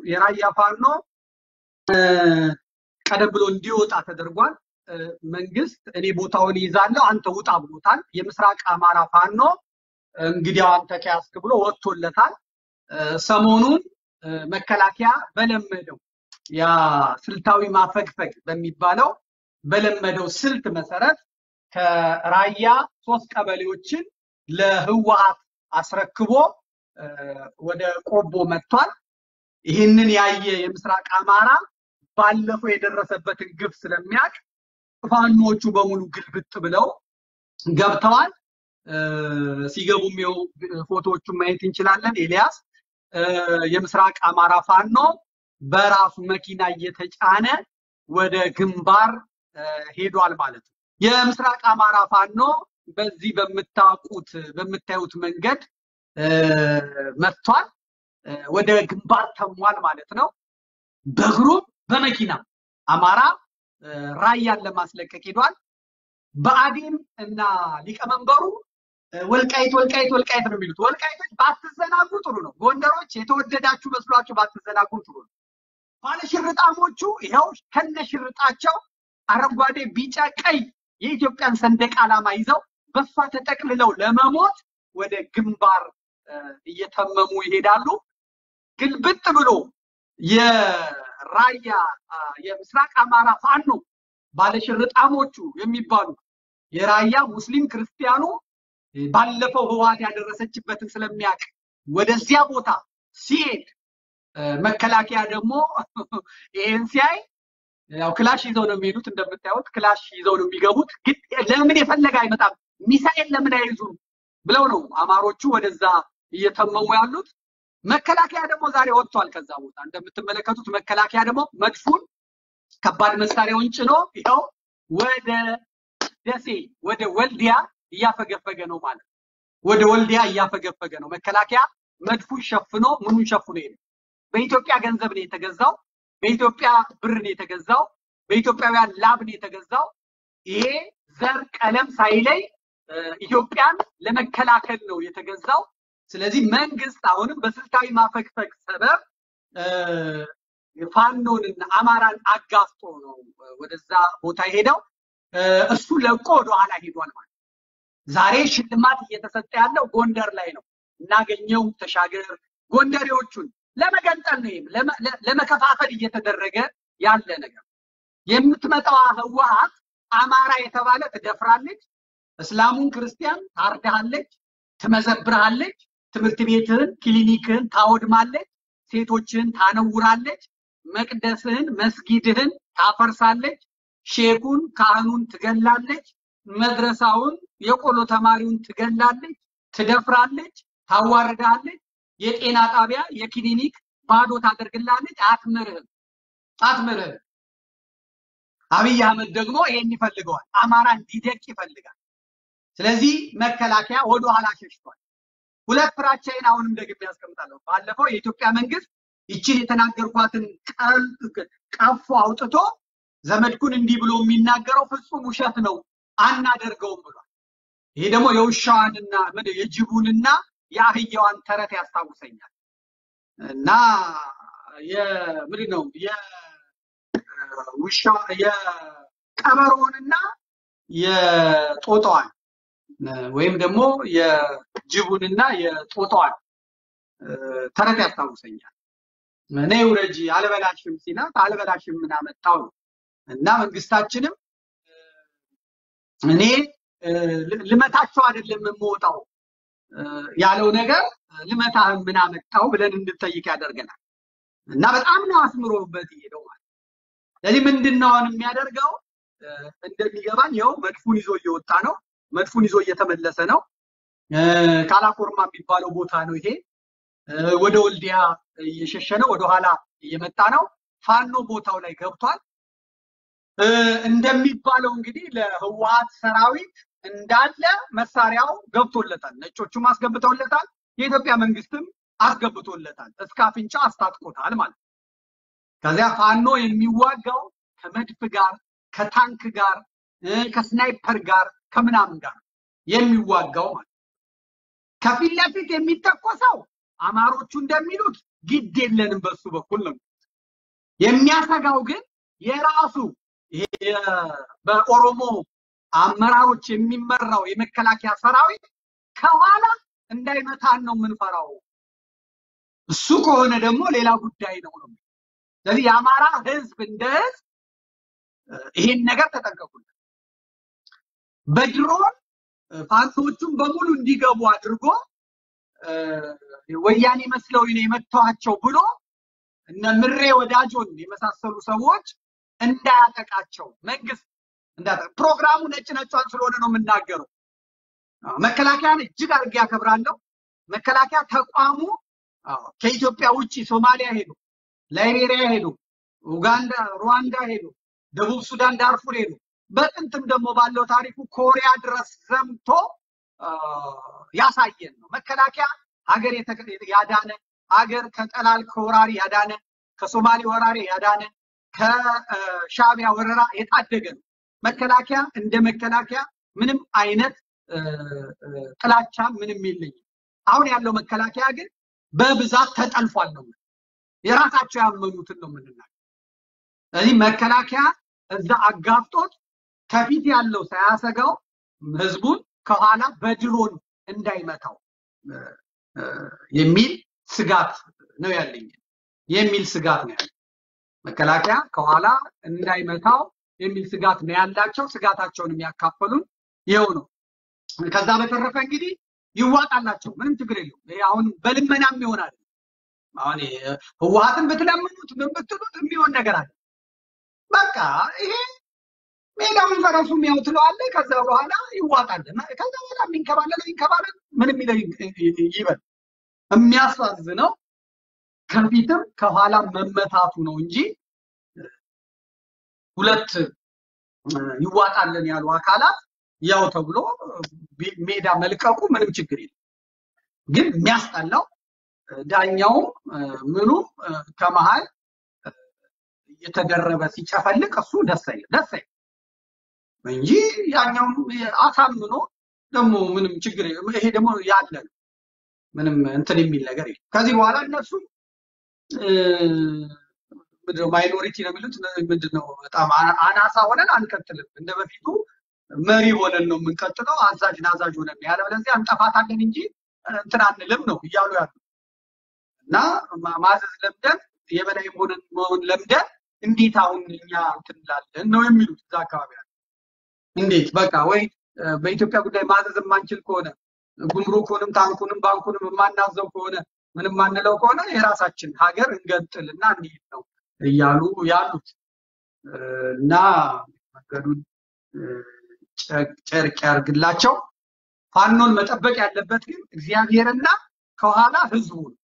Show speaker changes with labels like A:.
A: የራያ ፋኖ ቀደም ብሎ እንዲወጣ ተደርጓል። መንግስት እኔ ቦታውን ይዛለሁ አንተ ውጣ ብሎታል። የምስራቅ አማራ ፋኖ እንግዲያው አንተ ከያዝክ ብሎ ወጥቶለታል። ሰሞኑን መከላከያ በለመደው ያ ስልታዊ ማፈግፈግ በሚባለው በለመደው ስልት መሰረት ከራያ ሶስት ቀበሌዎችን ለህወሓት አስረክቦ ወደ ቆቦ መጥቷል። ይህንን ያየ የምስራቅ አማራ ባለፈው የደረሰበትን ግፍ ስለሚያውቅ ፋኖቹ በሙሉ ግልብጥ ብለው ገብተዋል። ሲገቡም ይኸው ፎቶዎቹን ማየት እንችላለን። ኤልያስ የምስራቅ አማራ ፋኖ በራሱ መኪና እየተጫነ ወደ ግንባር ሄዷል ማለት ነው። የምስራቅ አማራ ፋኖ በዚህ በምታውቁት በምታዩት መንገድ መጥቷል። ወደ ግንባር ተሟል ማለት ነው። በእግሩም በመኪና አማራ ራያን ለማስለቀቅ ሄዷል። ብአዴን እና ሊቀመንበሩ ወልቃይት ወልቃይት ወልቃይት ነው የሚሉት። ወልቃይቶች ባትዘናጉ ጥሩ ነው። ጎንደሮች የተወደዳችሁ መስሏችሁ ባትዘናጉ ጥሩ ነው። ባለሽርጣሞቹ ይኸው ከነሽርጣቸው አረንጓዴ፣ ቢጫ፣ ቀይ የኢትዮጵያን ሰንደቅ ዓላማ ይዘው በሷ ተጠቅልለው ለመሞት ወደ ግንባር እየተመሙ ይሄዳሉ። ግልብጥ ብሎ የራያ የምስራቅ አማራ ፋኖ ባለሽርጣሞቹ የሚባሉ የራያ ሙስሊም ክርስቲያኑ ባለፈው ህወሓት ያደረሰችበትን ስለሚያውቅ ወደዚያ ቦታ ሲሄድ መከላከያ ደግሞ ይሄን ሲያይ ያው ክላሽ ይዘው ነው የሚሄዱት። እንደምታዩት ክላሽ ይዘው ነው የሚገቡት። ግን ለምን የፈለገ አይመጣም ሚሳኤል ለምን አይዙም ብለው ነው አማሮቹ ወደዛ እየተመሙ ያሉት። መከላከያ ደግሞ ዛሬ ወጥቷል ከዛ ቦታ። እንደምትመለከቱት መከላከያ ደግሞ መድፉን ከባድ መሳሪያውን ጭኖ ይኸው ወደ ደሴ ወደ ወልዲያ እያፈገፈገ ነው ማለት ነው። ወደ ወልዲያ እያፈገፈገ ነው መከላከያ መድፉን ሸፍኖ ምኑን ሸፍኖ ይሄ በኢትዮጵያ ገንዘብ ነው የተገዛው። በኢትዮጵያ ብር ነው የተገዛው። በኢትዮጵያውያን ላብ ነው የተገዛው። ይሄ ዘር ቀለም ሳይለይ ኢትዮጵያን ለመከላከል ነው የተገዛው። ስለዚህ መንግስት አሁንም በስልታዊ ማፈግፈግ ሰበብ ፋኖንና አማራን አጋፍጦ ነው ወደዛ ቦታ ሄደው እሱ ለቆ ወደኋላ ሄዷል ማለት ዛሬ ሽልማት እየተሰጠ ያለው ጎንደር ላይ ነው። እናገኘው ተሻገር ጎንደሬዎቹን ለመገንጠል ነው፣ ለመከፋፈል እየተደረገ ያለ ነገር። የምትመጣዋ ህወሓት አማራ የተባለ ትደፍራለች፣ እስላሙን ክርስቲያን ታርዳሃለች፣ ትመዘብርሃለች፣ ትምህርት ቤትህን ክሊኒክህን ታወድማለች፣ ሴቶችህን ታነውራለች፣ መቅደስህን መስጊድህን ታፈርሳለች፣ ሼኩን ካህኑን ትገላለች፣ መድረሳውን የቆሎ ተማሪውን ትገላለች፣ ትደፍራለች፣ ታዋርዳለች፣ የጤና ጣቢያ የክሊኒክ ባዶ ታደርግላለች። አትምርህም አትምርህም። አብይ አህመድ ደግሞ ይሄን ይፈልገዋል። አማራ እንዲደቅ ይፈልጋል። ስለዚህ መከላከያ ወደ ኋላ ሸሽቷል። ሁለት ፍራቻዬን አሁንም ደግሜ ያስቀምጣለሁ። ባለፈው የኢትዮጵያ መንግስት ይችን የተናገርኳትን ቀፎ አውጥቶ ዘመድኩን እንዲህ ብሎ የሚናገረው ፍጹም ውሸት ነው አናደርገውም ብሏል። ይሄ ደግሞ የውሻዋንና የጅቡንና የአህያዋን ተረት ያስታውሰኛል እና የምንድን ነው የውሻ የቀበሮውንና የጦጣዋን ወይም ደግሞ የጅቡንና የጦጣዋን ተረት ያስታውሰኛል። እኔ ውረጂ አልበላሽም ሲላት አልበላሽም ምን አመጣው ነው እና መንግስታችንም እኔ ልመታቸው አይደለም የምወጣው ያለው ነገር ልመታህን ምን አመጣው ብለን እንድንጠይቅ ያደርገናል። እና በጣም ነው አስምሮበት የሄደው ማለት። ስለዚህ ምንድን ነው አሁን የሚያደርገው እንደሚገባኝ ይኸው መድፉን ይዞ እየወጣ ነው። መድፉን ይዞ እየተመለሰ ነው። ካላኮርማ የሚባለው ቦታ ነው ይሄ። ወደ ወልዲያ እየሸሸ ነው። ወደኋላ እየመጣ ነው። ፋኖ ቦታው ላይ ገብቷል። እንደሚባለው እንግዲህ ለህወሓት ሰራዊት እንዳለ መሳሪያው ገብቶለታል። ነጮቹም አስገብተውለታል። የኢትዮጵያ መንግስትም አስገብቶለታል። እስከ አፍንጫ አስታጥቆታል ማለት ነው። ከዚያ ፋኖ የሚዋጋው ከመድፍ ጋር፣ ከታንክ ጋር፣ ከስናይፐር ጋር፣ ከምናምን ጋር የሚዋጋው ማለት ነው። ከፊት ለፊት የሚተኮሰው አማሮቹ እንደሚሉት ግድ የለንም በሱ በኩል ነው። የሚያሰጋው ግን የራሱ ይሄ በኦሮሞ አመራሮች የሚመራው የመከላከያ ሰራዊት ከኋላ እንዳይመታን ነው የምንፈራው። እሱ ከሆነ ደግሞ ሌላ ጉዳይ ነው ነው። ስለዚህ የአማራ ህዝብ እንደ ህዝብ ይሄን ነገር ተጠንቀቁለት። በድሮን ፋኖቹን በሙሉ እንዲገቡ አድርጎ ወያኔ መስለው ነው የመታዋቸው ብሎ እነ ምሬ ወዳጆን የመሳሰሉ ሰዎች እንዳያጠቃቸው መንግስት እንዳያጠቃ ፕሮግራሙ ነጭ ነጯን ስለሆነ ነው የምናገረው። መከላከያን እጅግ አድርጌ ያከብራለሁ። መከላከያ ተቋሙ ከኢትዮጵያ ውጭ ሶማሊያ ሄዶ፣ ላይቤሪያ ሄዶ፣ ኡጋንዳ፣ ሩዋንዳ ሄዶ፣ ደቡብ ሱዳን ዳርፉር ሄዶ፣ በጥንትም ደግሞ ባለው ታሪኩ ኮሪያ ድረስ ዘምቶ ያሳየን ነው። መከላከያ ሀገር ያዳነ ሀገር ከጠላል ከወራሪ ያዳነ ከሶማሌ ወራሪ ያዳነ ከሻቢያ ወረራ የታደገ ነው። መከላከያ እንደ መከላከያ ምንም አይነት ጥላቻ ምንም የለኝም። አሁን ያለው መከላከያ ግን በብዛት ተጠልፏል ነው የራሳቸው ያመኑትን ነው የምንናገር። ስለዚህ መከላከያ እዛ አጋፍጦት ከፊት ያለው ሳያሰጋው ህዝቡን ከኋላ በድሮን እንዳይመታው የሚል ስጋት ነው ያለኝ የሚል ስጋት ነው ያለኝ። መከላከያ ከኋላ እንዳይመታው የሚል ስጋት ነው ያላቸው። ስጋታቸውን የሚያካፈሉን ይኸው ነው። ከዛ በተረፈ እንግዲህ ይዋጣላቸው፣ ምንም ችግር የለውም። ይሄ አሁን በልመናም ይሆናል። አሁን ህወሓትን ብትለምኑት ምን ብትሉት የሚሆን ነገር አለ። በቃ ይሄ ሜዳውን ፈረሱም ያው ትለዋለህ። ከዛ በኋላ ይዋጣል። ከዛ በኋላ የሚንከባለለው ይንከባለል፣ ምንም ይለው ይበል። የሚያሳዝነው ከፊትም ከኋላ መመታቱ ነው እንጂ ሁለት ይዋጣልን ያሉ አካላት ያው ተብሎ ሜዳ መልቀቁ ምንም ችግር የለም። ግን የሚያስጠላው ዳኛውም ምኑም ከመሃል እየተደረበ ሲጨፈልቅ እሱ ደስ አይልም ደስ አይልም እንጂ ያኛውም አሳምኖ ደግሞ ምንም ችግር ይሄ ደግሞ ያለ ነው። ምንም እንትን የሚል ነገር የለም። ከዚህ በኋላ እነሱ ምንድነው ማይኖሪቲ ነው የሚሉት ምንድነው በጣም አናሳ ሆነን አንቀጥልም። እንደ በፊቱ መሪ ሆነን ነው የምንቀጥለው። አዛዥ ናዛዥ ሆነን ነው ያለበለዚያ እንጠፋታለን እንጂ እንትን አንልም ነው እያሉ ያሉ እና ማዘዝ ለምደን የበላይ መሆን ለምደን እንዴት አሁን እኛ እንትን እንላለን ነው የሚሉት እዛ አካባቢ ያሉ እንዴት በቃ ወይ በኢትዮጵያ ጉዳይ ማዘዝ የማንችል ከሆነ ጉምሩኩንም ታንኩንም ባንኩንም የማናዘው ከሆነ ምንም ማንለው ከሆነ የራሳችን ሀገር እንገንጥልና እንሂድ ነው እያሉ ያሉት እና መንገዱን ጨርቅ ያርግላቸው። ፋኖን መጠበቅ ያለበት ግን እግዚአብሔርና ከኋላ ህዝቡ ነው።